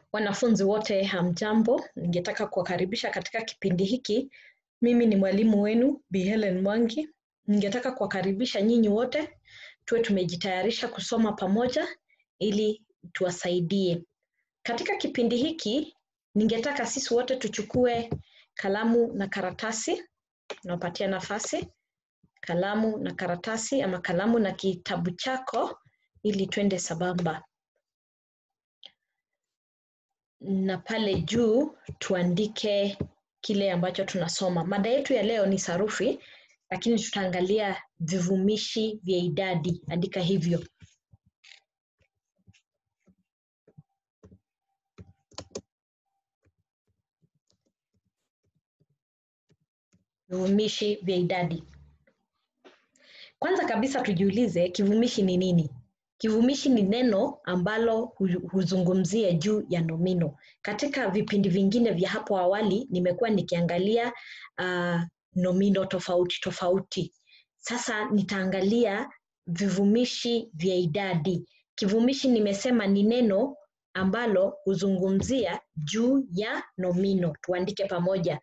Wanafunzi wote hamjambo, ningetaka kuwakaribisha katika kipindi hiki. Mimi ni mwalimu wenu Bi Helen Mwangi. Ningetaka kuwakaribisha nyinyi wote tuwe tumejitayarisha kusoma pamoja ili tuwasaidie. Katika kipindi hiki ningetaka sisi wote tuchukue kalamu na karatasi. Nawapatia nafasi kalamu na karatasi ama kalamu na kitabu chako ili twende sambamba na pale juu tuandike kile ambacho tunasoma. Mada yetu ya leo ni sarufi, lakini tutaangalia vivumishi vya idadi. Andika hivyo. Vivumishi vya idadi. Kwanza kabisa tujiulize kivumishi ni nini? Kivumishi ni neno ambalo huzungumzia juu ya nomino. Katika vipindi vingine vya hapo awali nimekuwa nikiangalia uh, nomino tofauti tofauti. Sasa nitaangalia vivumishi vya idadi. Kivumishi nimesema ni neno ambalo huzungumzia juu ya nomino. Tuandike pamoja.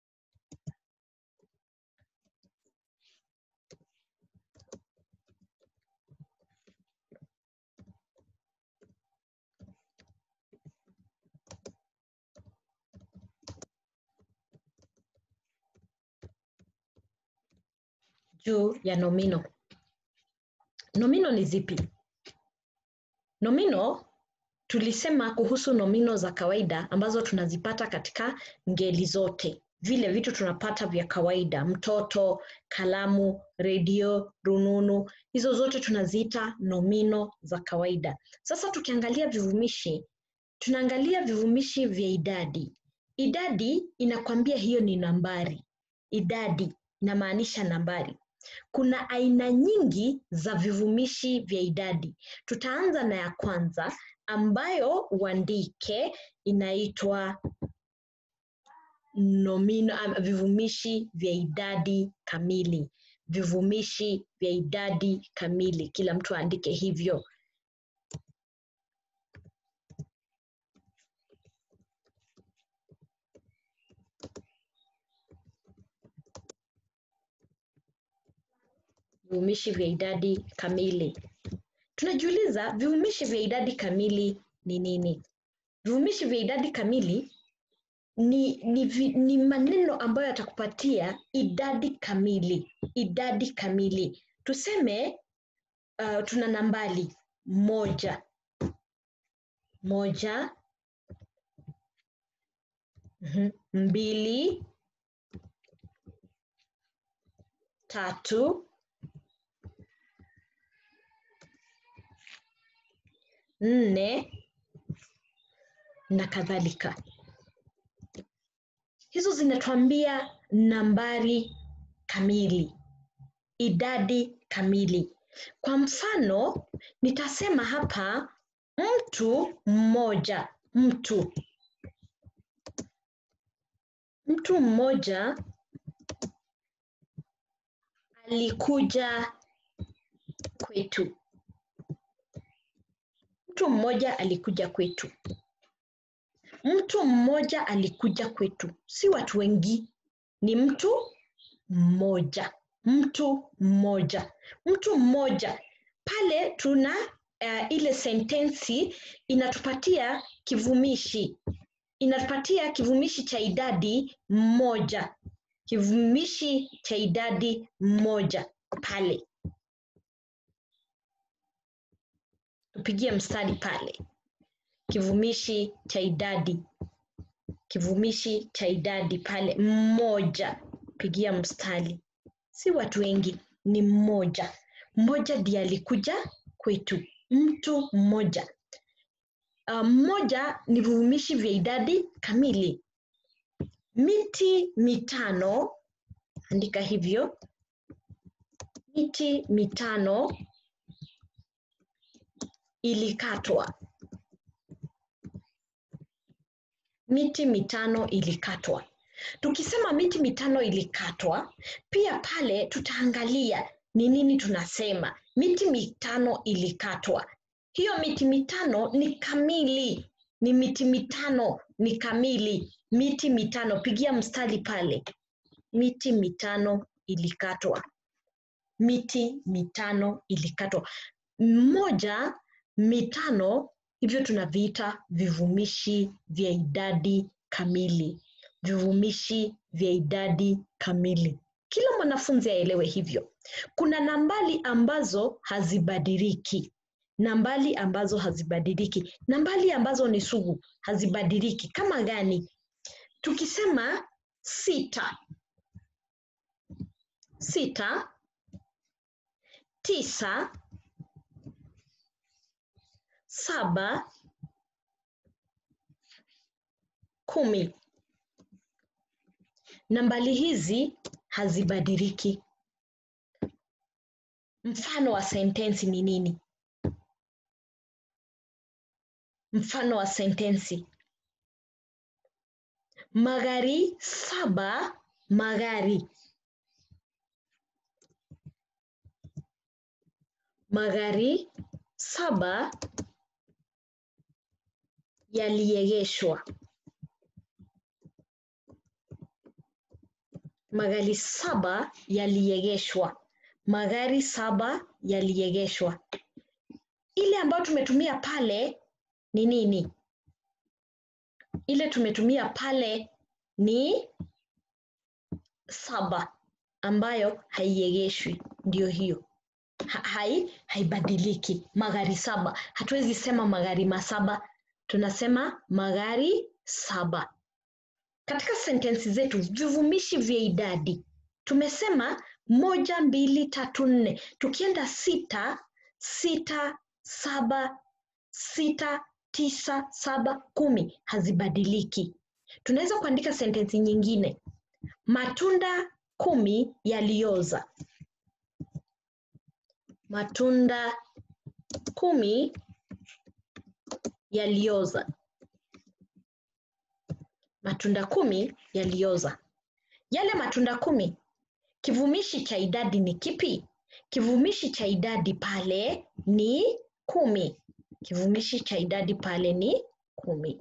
juu ya nomino. Nomino ni zipi? Nomino tulisema kuhusu nomino za kawaida ambazo tunazipata katika ngeli zote, vile vitu tunapata vya kawaida, mtoto, kalamu, redio, rununu, hizo zote tunaziita nomino za kawaida. Sasa tukiangalia vivumishi, tunaangalia vivumishi vya idadi. Idadi inakwambia hiyo ni nambari. Idadi inamaanisha nambari. Kuna aina nyingi za vivumishi vya idadi. Tutaanza na ya kwanza ambayo uandike inaitwa nomino, vivumishi vya idadi kamili. Vivumishi vya idadi kamili, kila mtu aandike hivyo. vivumishi vya idadi kamili. Tunajiuliza vivumishi vya idadi kamili ni nini? Vivumishi vya idadi kamili ni, ni, ni maneno ambayo yatakupatia idadi kamili. Idadi kamili. Tuseme uh, tuna nambari moja moja mm-hmm. mbili tatu nne na kadhalika. Hizo zinatuambia nambari kamili, idadi kamili. Kwa mfano, nitasema hapa mtu mmoja, mtu mtu mmoja alikuja kwetu mtu mmoja alikuja kwetu. Mtu mmoja alikuja kwetu, si watu wengi, ni mtu mmoja. Mtu mmoja, mtu mmoja. Pale tuna uh, ile sentensi inatupatia kivumishi, inatupatia kivumishi cha idadi mmoja, kivumishi cha idadi mmoja pale tupigie mstari pale. Kivumishi cha idadi, kivumishi cha idadi pale, mmoja, pigia mstari. Si watu wengi, ni mmoja. Mmoja ndiye alikuja kwetu, mtu mmoja. Uh, mmoja ni vivumishi vya idadi kamili. Miti mitano, andika hivyo. Miti mitano ilikatwa. Miti mitano ilikatwa. Tukisema miti mitano ilikatwa, pia pale tutaangalia ni nini tunasema. Miti mitano ilikatwa. Hiyo miti mitano ni kamili, ni miti mitano ni kamili miti mitano pigia mstari pale miti mitano ilikatwa miti mitano ilikatwa mmoja mitano hivyo tunaviita vivumishi vya idadi kamili vivumishi vya idadi kamili kila mwanafunzi aelewe hivyo kuna nambali ambazo hazibadiliki nambali ambazo hazibadiliki nambali ambazo ni sugu hazibadiliki kama gani tukisema sita sita tisa saba kumi nambali hizi hazibadiliki mfano wa sentensi ni nini mfano wa sentensi magari saba magari magari saba yaliegeshwa magari saba yaliegeshwa magari saba yaliegeshwa ile ambayo tumetumia pale ni nini ile tumetumia pale ni saba ambayo haiegeshwi ndio hiyo ha, hai haibadiliki magari saba hatuwezi sema magari masaba tunasema magari saba katika sentensi zetu vivumishi vya idadi tumesema moja mbili tatu nne tukienda sita sita saba sita tisa saba kumi hazibadiliki tunaweza kuandika sentensi nyingine matunda kumi yalioza matunda kumi yalioza matunda kumi yalioza yale matunda kumi kivumishi cha idadi ni kipi kivumishi cha idadi pale ni kumi kivumishi cha idadi pale ni kumi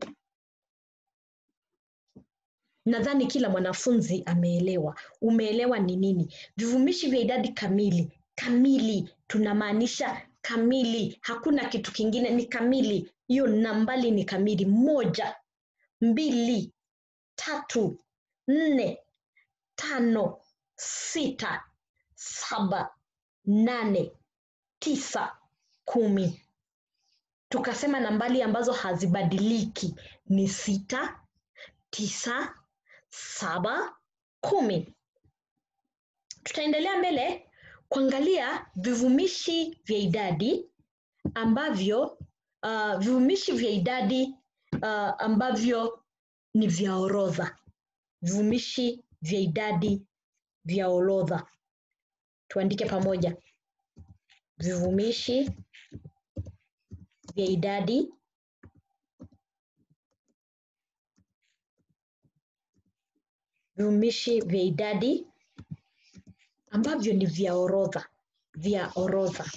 nadhani kila mwanafunzi ameelewa umeelewa ni nini vivumishi vya idadi kamili kamili tunamaanisha kamili hakuna kitu kingine ni kamili hiyo nambali ni kamili moja mbili tatu nne tano sita saba nane tisa kumi tukasema nambali ambazo hazibadiliki ni sita tisa saba kumi tutaendelea mbele kuangalia vivumishi vya idadi ambavyo uh, vivumishi vya idadi uh, ambavyo ni vya orodha vivumishi vya idadi vya orodha tuandike pamoja vivumishi vya idadi vivumishi vya idadi ambavyo ni vya orodha vya orodha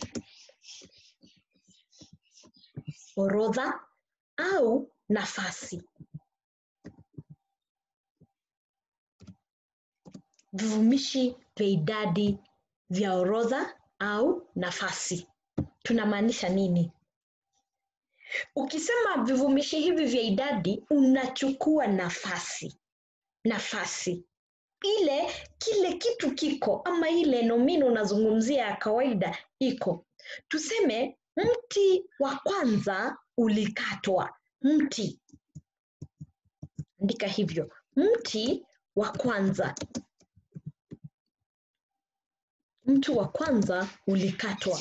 orodha au nafasi vivumishi vya idadi vya orodha au nafasi tunamaanisha nini ukisema vivumishi hivi vya idadi unachukua nafasi nafasi ile kile kitu kiko ama ile nomino unazungumzia ya kawaida iko tuseme mti wa kwanza ulikatwa mti andika hivyo mti wa kwanza mti wa kwanza ulikatwa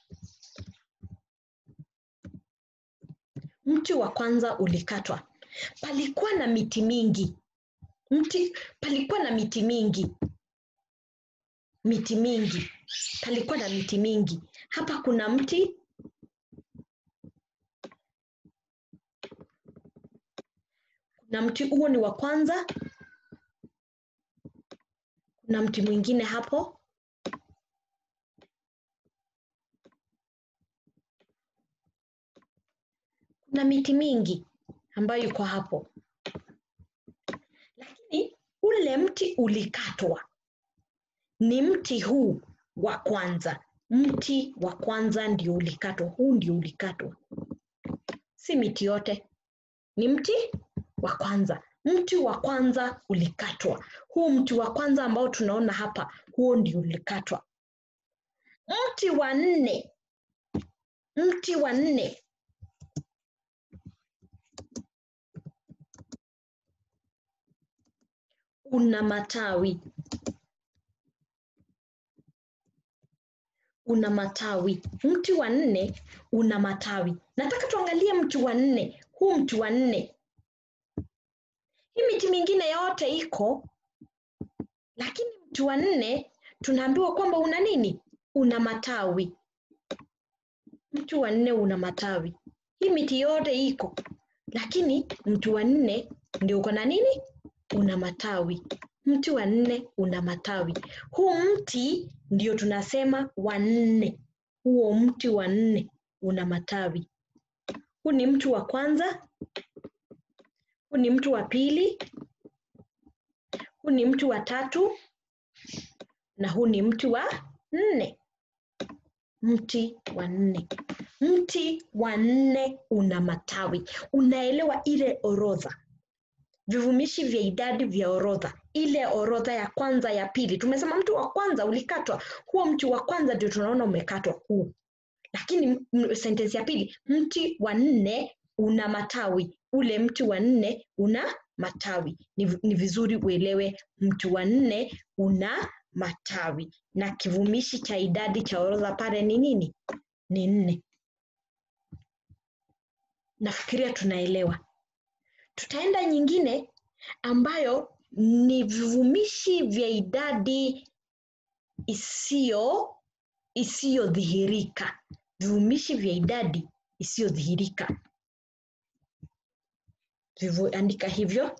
mti wa kwanza ulikatwa palikuwa na miti mingi mti palikuwa na miti mingi miti mingi palikuwa na miti mingi hapa kuna mti kuna mti huo ni wa kwanza kuna mti mwingine hapo kuna miti mingi ambayo iko hapo, lakini ule mti ulikatwa. Ni mti huu wa kwanza, mti wa kwanza ndio ulikatwa, huu ndio ulikatwa, si miti yote, ni mti wa kwanza. Mti wa kwanza ulikatwa, huu mti wa kwanza ambao tunaona hapa, huo ndio ulikatwa. Mti wa nne, mti wa nne una matawi, una matawi. Mti wa nne una matawi. Nataka tuangalie mti wa nne, huu mti wa nne. Hii miti mingine yote iko, lakini mti wa nne tunaambiwa kwamba una nini? Una matawi. Mti wa nne una matawi. Hii miti yote iko, lakini mti wa nne ndio uko na nini? Una matawi. Mti wa nne una matawi. Huu mti ndio tunasema wa nne. Huo mti wa nne una matawi. Huu ni mti wa kwanza, huu ni mti wa pili, huu ni mti wa tatu na huu ni mti wa nne. Mti wa nne. Mti wa nne una matawi. Unaelewa ile orodha, vivumishi vya idadi vya orodha, ile orodha ya kwanza, ya pili. Tumesema mti wa kwanza ulikatwa, huo mti wa kwanza ndio tunaona umekatwa huu, lakini sentensi ya pili, mti wa nne una matawi. Ule mti wa nne una matawi. Ni, ni vizuri uelewe mti wa nne una matawi na kivumishi cha idadi cha orodha pale ni nini? Ni nne. Nafikiria tunaelewa. Tutaenda nyingine ambayo ni vivumishi vya idadi isiyo isiyodhihirika. Vivumishi vya idadi isiyodhihirika. Vivu, andika hivyo.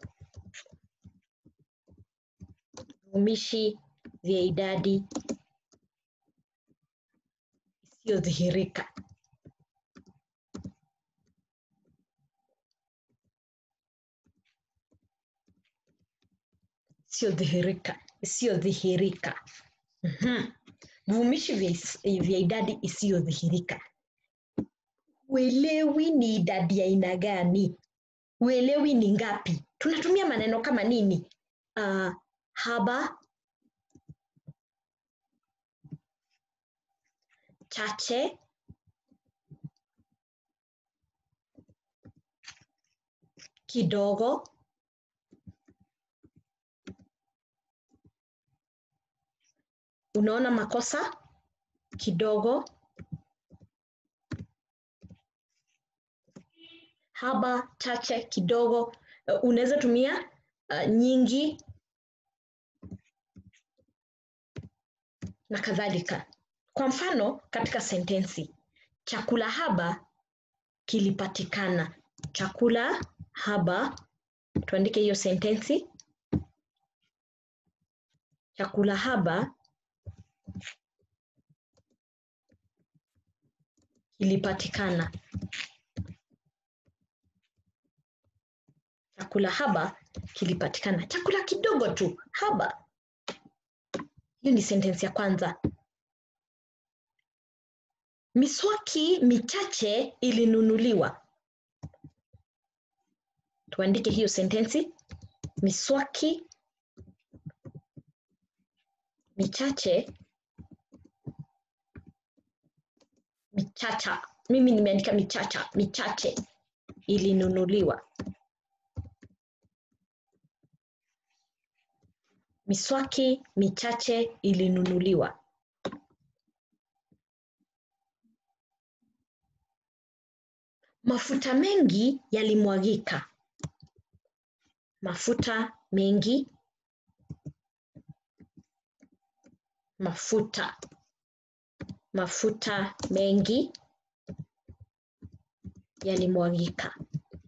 Vivumishi vya idadi isiyodhihirika. Isiyodhihirika, isiyodhihirika. Mhm. Vivumishi vya, is- vya idadi isiyodhihirika. Uelewi ni idadi ya aina gani? Uelewi ni ngapi? Tunatumia maneno kama nini? Uh, haba, chache, kidogo, unaona makosa kidogo, haba, chache, kidogo. Uh, unaweza tumia uh, nyingi na kadhalika. Kwa mfano, katika sentensi, chakula haba kilipatikana. Chakula haba, tuandike hiyo sentensi. Chakula haba kilipatikana. Chakula haba kilipatikana. Chakula kidogo tu, haba. Hiyo ni sentensi ya kwanza. Miswaki michache ilinunuliwa. Tuandike hiyo sentensi. Miswaki michache michacha. Mimi nimeandika michacha, michache ilinunuliwa. Miswaki michache ilinunuliwa. Mafuta mengi yalimwagika. Mafuta mengi. Mafuta. Mafuta mengi yalimwagika.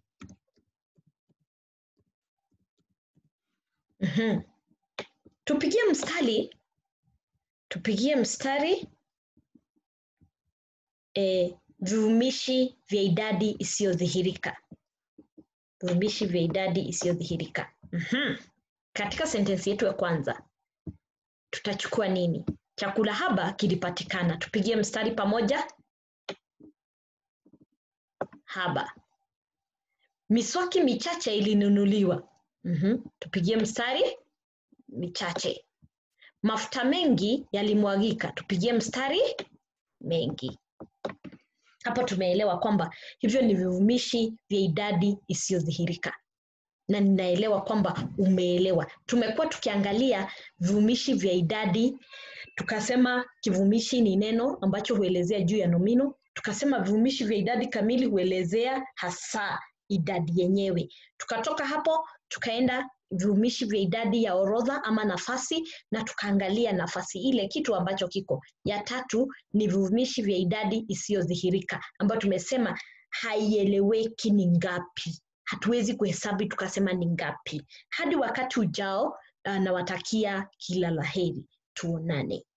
Mhm. Tupigie mstari, tupigie mstari eh, vivumishi vya idadi isiyodhihirika. vivumishi vya idadi isiyodhihirika. Mhm. Katika sentensi yetu ya kwanza tutachukua nini? Chakula haba kilipatikana. Tupigie mstari pamoja. Haba. Miswaki michache ilinunuliwa. Mhm. Tupigie mstari michache. Mafuta mengi yalimwagika. Tupigie mstari mengi. Hapo tumeelewa kwamba hivyo ni vivumishi vya idadi isiyodhihirika, na ninaelewa kwamba umeelewa. Tumekuwa tukiangalia vivumishi vya idadi, tukasema kivumishi ni neno ambacho huelezea juu ya nomino, tukasema vivumishi vya idadi kamili huelezea hasa idadi yenyewe. Tukatoka hapo tukaenda vivumishi vya idadi ya orodha ama nafasi, na tukaangalia nafasi ile, kitu ambacho kiko. Ya tatu ni vivumishi vya idadi isiyodhihirika, ambayo tumesema haieleweki ni ngapi, hatuwezi kuhesabu tukasema ni ngapi. Hadi wakati ujao, uh, nawatakia kila laheri, tuonane.